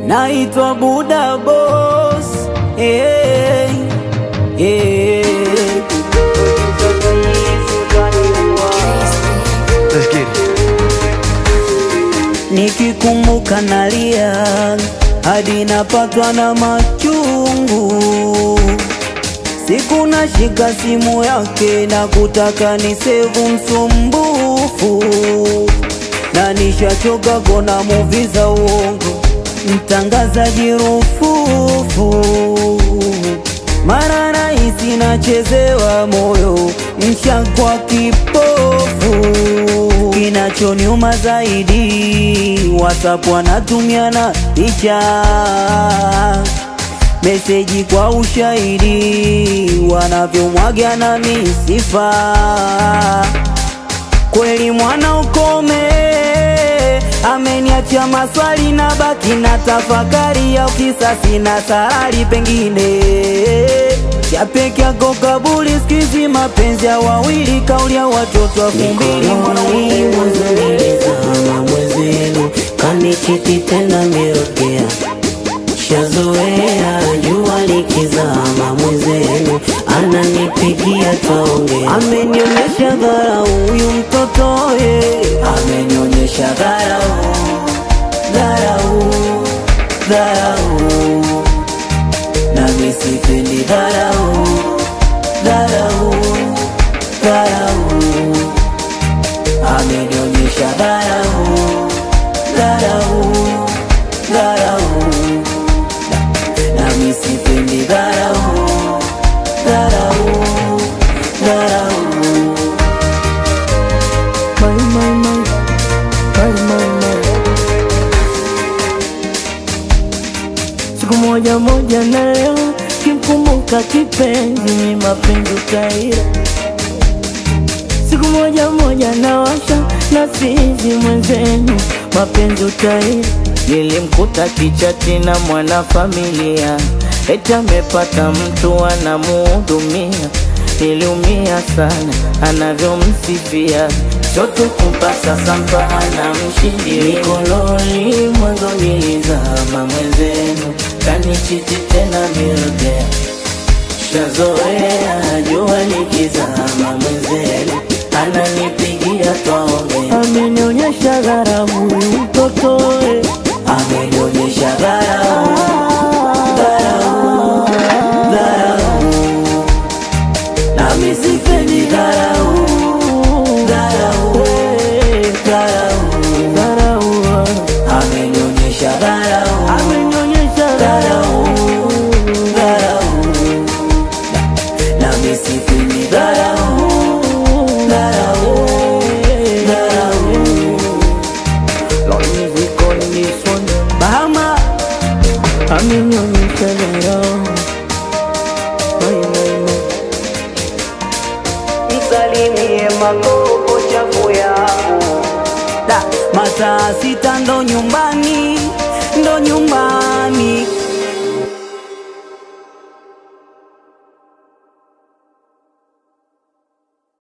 naitwa Buda Boss. Hey, hey. Let's get it. Nikikumbuka nalia hadi napatwa na machungu. Siku nashika simu yake na kutaka ni sevu msumbufu, na nishachoka kona muvi za uongo, mtangazaji rufufu. Mara rahisi nachezewa moyo, nshakwa kipofu. Kinachoniuma zaidi, WhatsApp wanatumiana picha meseji kwa ushahidi, wanavyomwaga na misifa. Kweli mwana ukome, ameniacha maswali na baki na tafakari ya kisasi na sarari, pengine chapeke yako kabuli, skizi mapenzi ya wawili, kauli ya watoto wa fumbili Mikononi mwanzo nilizama mwenzenu, kanichiti tena mirokea shazoea jua likizama mwenzenu, ananipigia twaongea, amenionyesha dharau huyu mtoto ye, amenionyesha dharau, dharau, dharau, nami sipendi dharau, dharau, dharau, amenionyesha dharau, dharau, dharau, nami sipendi dharau, dharau, dharau. My, my, my, my, my, my. Siku moja moja na leo kimkumbuka kipenzi, mi mapenzi utaira. Siku moja moja na washa na sizi mwenzenu, mapenzi utaira. Nilimkuta kichati na mwanafamilia, eti amepata mtu anamuhudumia. Niliumia sana anavyomsifia, chote kumpa sasa mpa anamshindilia. mikononi mwanzo nilizama mwenzenu, kanichiti tena mirokea shazoea jua likizama mwenzenu, ananipigia twaongea Amenionyesha dharau huyu mtoto eh. amenionyesha dharau, dharau, dharau, nami sipendi dharau, dharau, eh, dharau, dharau, amenionyesha dharau, amenionyesha dharau, dharau, nami sipendi dharau, dharau, dharau. Lord music on this one. Bahama amenionyesha dharau. Mai, mai, mai. Msalimie magogo chafu yangu da mataa sita ndo nyumbani ndo nyumbani